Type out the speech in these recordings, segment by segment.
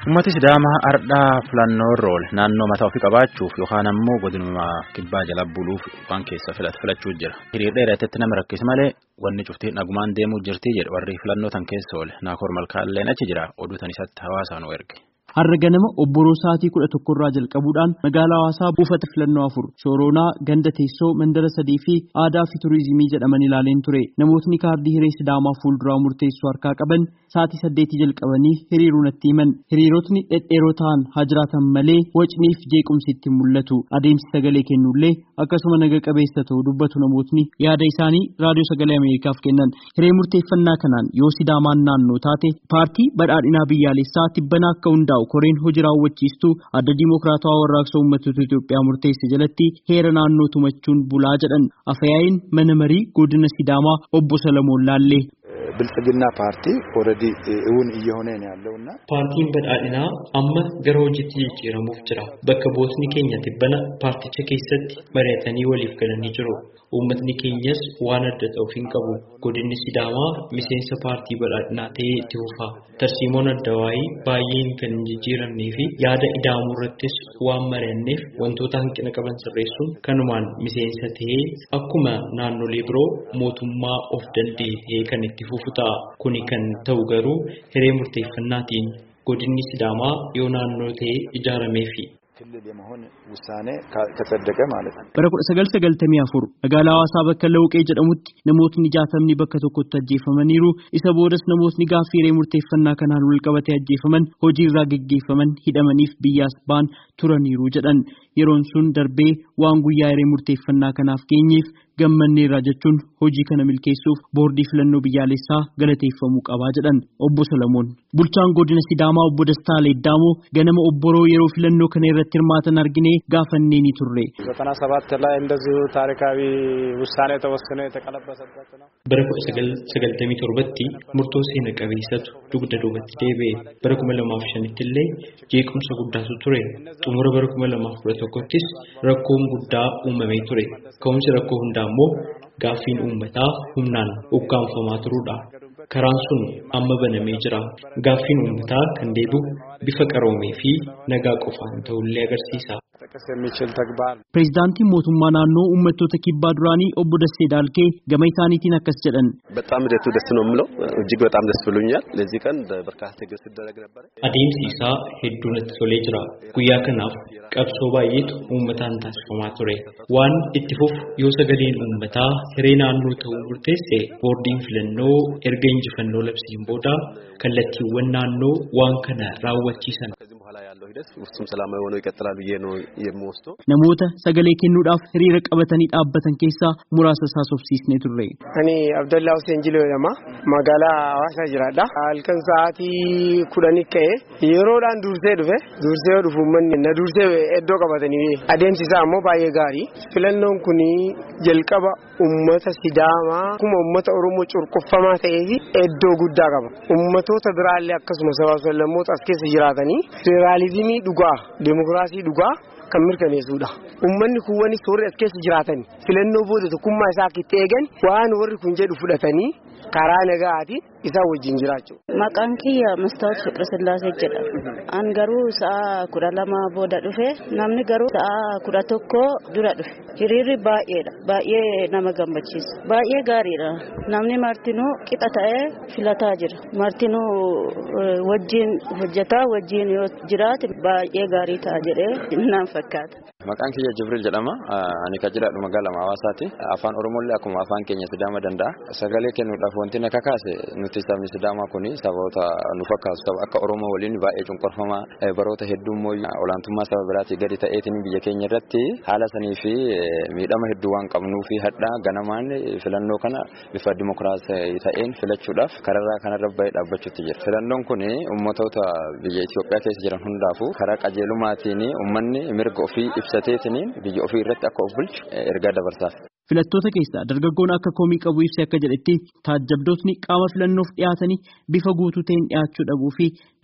Uummati Sidaamaa ardhaa filannoo irra oole naannoo mataa ofii qabaachuuf yookaan ammoo godinuma kibbaa jala buluuf waan keessa filachuu jira. Hiriir dheeratatti nama rakkis malee wanni cuftii nagumaan deemuu jirti jedhu warri filannoo tan keessa oole naakoor malkaalleen achi jira oduu tan isatti hawaasaan erge. Har'a ganama obboroo sa'aatii kudha tokkorraa jalqabuudhaan magaalaa hawaasaa buufata filannoo afur Shooronaa ganda teessoo mandara sadii fi aadaa fi turizimii jedhaman ilaaleen ture namootni kaardii hiree sidaamaa fuulduraa murteessuu harkaa qaban sa'aatii saddeetii jalqabanii hiriiruu natti himan hiriirotni dhedheeroo ta'an haa jiraatan malee wacniif jeequmsi itti mul'atu adeemsi sagalee kennullee akkasuma naga qabeessa ta'uu dubbatu namootni yaada isaanii raadiyoo sagalee ameerikaaf kennan hiree murteeffannaa kanaan yoo sidaamaan naannoo taate paartii badhaadhinaa biyyaalessaa tibbanaa akka hundaa'u koreen hojii raawwachiistuu adda diimokiraatawaa warraaqsa uummattoota Itoophiyaa murteesse jalatti heera naannoo tumachuun bulaa jedhan afayaayin mana marii godina sidaamaa obbo Salamoon Laallee. ብልጽግና ፓርቲ ኦልሬዲ እውን እየሆነ ነው ያለውና paartiin badhaadhinaa amma gara hojiitti jijjiiramuuf jira bakka bootni keenya tibbana paarticha keessatti mari'atanii waliif galanii jiru uummatni keenyas waan adda ta'uuf hin qabu godinni sidaamaa miseensa paartii badhaadhinaa ta'ee itti fufa tarsiimoon adda waayii baay'een kan hin jijjiiramnee fi yaada ida'amuu irrattis waan mari'anneef wantoota hanqina qaban sirreessuun kanumaan miseensa ta'ee akkuma naannolee biroo mootummaa of danda'e ta'ee kan itti fufu ta'a kuni kan ta'u garuu hiree murteeffannaatiin godinni sidaamaa yoo naannoo ta'ee ijaarameefi. ክልል የመሆን ውሳኔ ከጸደቀ ማለት ነው። Bara kudha sagal sagaltamii afur magaalaa hawaasaa bakka Lawuqee jedhamutti namootni jaatamni bakka tokkotti ajjeefamaniiru isa boodas namootni gaaffii hiree murteeffannaa kanaan wal qabatee ajjeefaman hojiirraa geggeeffaman hidhamaniif biyyaas ba'an turaniiru jedhan yeroon sun darbee waan guyyaa hiree murteeffannaa kanaaf geenyeef gammanneerra jechuun hojii kana milkeessuuf boordii filannoo biyyaalessaa galateeffamuu qabaa jedhan obbo Solomoon. Bulchaan godina Sidaamaa obbo Dastaa Leeddaamoo ganama obboroo yeroo filannoo kana irratti hirmaatan arginee gaafannee ni turre. ዘጠና ሰባት ላይ እንደዚሁ ታሪካዊ ውሳኔ ተወስኖ የተቀለበሰበት ነው። Bara kudha sagal sagaltamii torbatti murtoo seena qabeessatu dugda duubatti deebi'e. Bara kuma lamaaf shanitti illee jeequmsa guddaatu ture. Xumura bara kuma lamaaf kudha tokkottis rakkoon guddaa uumamee ture. Ka'umsi rakkoo hundaa immoo gaaffiin uummataa humnaan ukkaanfamaa turuudha. Karaan sun amma banamee jira. Gaaffiin uummataa kan deebi'u bifa qaroomee fi nagaa qofaan ta'ullee agarsiisa. ጥቅስ የሚችል ተግባር Pireezidaantiin mootummaa naannoo uummattoota kibbaa duraanii obbo Dassee Daalkee gama isaaniitiin akkas jedhan. በጣም ሂደቱ ደስ ነው የምለው እጅግ በጣም ደስ ብሎኛል። ለዚህ ቀን በርካታ ትግል ሲደረግ ነበረ። Adeemsi isaa hedduu natti tolee jira. Guyyaa kanaaf qabsoo baay'eetu uummataan taasifamaa ture. Waan itti fufu yoo sagaleen uummataa hiree naannoo ta'uu murteesse boordiin filannoo erga injifannoo labsiin booda kallattiiwwan naannoo waan kana raawwachiisan. ከዚህም በኋላ ያለው ሂደት ውስጡም ሰላማዊ ሆኖ ይቀጥላል ብዬ ነው የምወስደው። Namoota sagalee kennuudhaaf hiriira qabatanii dhaabbatan keessaa muraasa isaa sobsiisnee turre. Ani Abdallaa Hussein Jiloo jedhama. Magaalaa Hawaasaa jiraadha. Halkan sa'aatii kudhanii ka'e yeroodhaan dursee dhufe dursee yoo dhufu uummanni na dursee iddoo qabatanii adeemsi isaa ammoo baay'ee gaarii. Filannoon kun jalqaba uummata Sidaamaa akkuma uummata Oromoo cunqurfamaa ta'ee fi iddoo guddaa qaba. Uummatoota biraallee akkasuma sabaa fi lammoota as keessa jiraatanii federaalizimii dhugaa, demokiraasii dhugaa kan mirkaneessudha. Uummanni kun wani warri as keessa jiraatan filannoo booda tokkummaa isaa akka itti eegan waan warri kun jedhu fudhatanii karaa nagaatiin isaan wajjin jiraachuu. Maqaan kiyya Mastaawot Fiqirsillaasee jedhama. An garuu sa'a kudha lama booda dhufe namni garuu sa'a kudha tokko dura dhufe. Hiriirri baay'eedha. Baay'ee nama gammachiisa. Baay'ee gaariidha. Namni martinuu qixa ta'ee filataa jira. Martinuu eh, wajjin hojjetaa wajjin yoo jiraate baay'ee gaarii ta'a jedhee naan fakkaata. Maqaan kiyya Jibril jedhama. Ani kan jiraadhu magaalaa Hawaasaati. Afaan Oromoolee akkuma afaan keenya Sidaama danda'a. Sagalee kennuudhaaf wanti na kakaase nuti sabni Sidaamaa kun saboota nu fakkaatu saba akka Oromoo waliin baay'ee cunqurfamaa baroota hedduu immoo olaantummaa saba biraatii gadi ta'eetiin biyya keenya irratti haala sanii fi miidhama hedduu waan qabnuu fi hadhaa ganamaan filannoo kana bifa dimokiraasii ta'een filachuudhaaf kararraa kanarra bahee dhaabbachuutti jira. Filannoon kun ummatoota biyya Itoophiyaa keessa jiran hundaafuu karaa qajeelumaatiin uummanni mirga ofii ibsateetiin biyya ofii irratti akka of bulchu ergaa dabarsaaf. Filattoota keessaa dargaggoon akka komii qabu ibsee akka jedhetti taajjabdootni qaama filannoof dhiyaatanii bifa guutuu ta'een dhiyaachuu dhabuu fi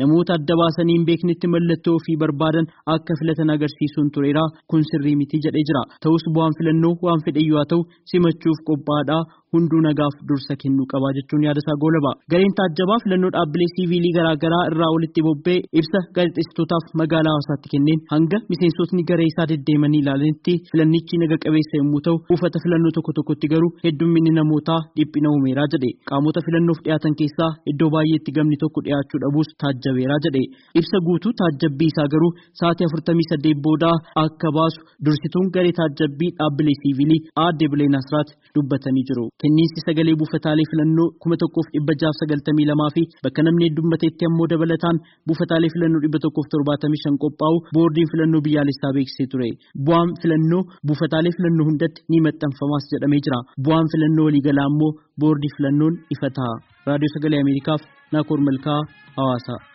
namoota adda baasanii hin beeknetti mallattoo ofii barbaadan akka filatan agarsiisuun tureera kun sirrii miti jedhee jira ta'us bu'aan filannoo waan fedhe haa ta'u simachuuf qophaa'aadha hunduu nagaaf dursa kennuu qabaa jechuun yaadasaa goolaba gareen taajjabaa filannoo dhaabbilee siiviilii garaagaraa irraa walitti bobba'ee ibsa gaazexeessitootaaf magaalaa hawaasaatti kenneen hanga miseensotni garee isaa deddeemanii ilaalanitti filannichi naga qabeessa yommuu ta'u buufata filannoo tokko tokkotti garuu heddumminni namootaa dhiphina uumeeraa jedhe qaamota filannoof dhiyaatan keessaa iddoo baay'eetti gamni tokko dhiyaachuu dhabuus taajjabeeraa jedhe ibsa guutuu taajjabbii isaa garuu sa'aatii afurtamii saddeet boodaa akka baasu dursituun garee taajjabbii dhaabbilee siiviilii aadde bileen asraat dubbatanii jiru. kenniinsi sagalee buufataalee filannoo kuma tokkoof dhibba jaaf sagaltamii lamaa fi bakka namni heddummateetti ammoo dabalataan buufataalee filannoo dhibba tokkoof torbaatamii shan qophaa'u boordiin filannoo biyyaalessaa beeksisee ture bu'aan filannoo buufataalee filannoo hundatti ni maxxanfamaas jedhamee jira bu'aan filannoo waliigalaa ammoo boordii filannoon ifa ta'a raadiyoo sagalee ameerikaaf naakoor malkaa hawaasa.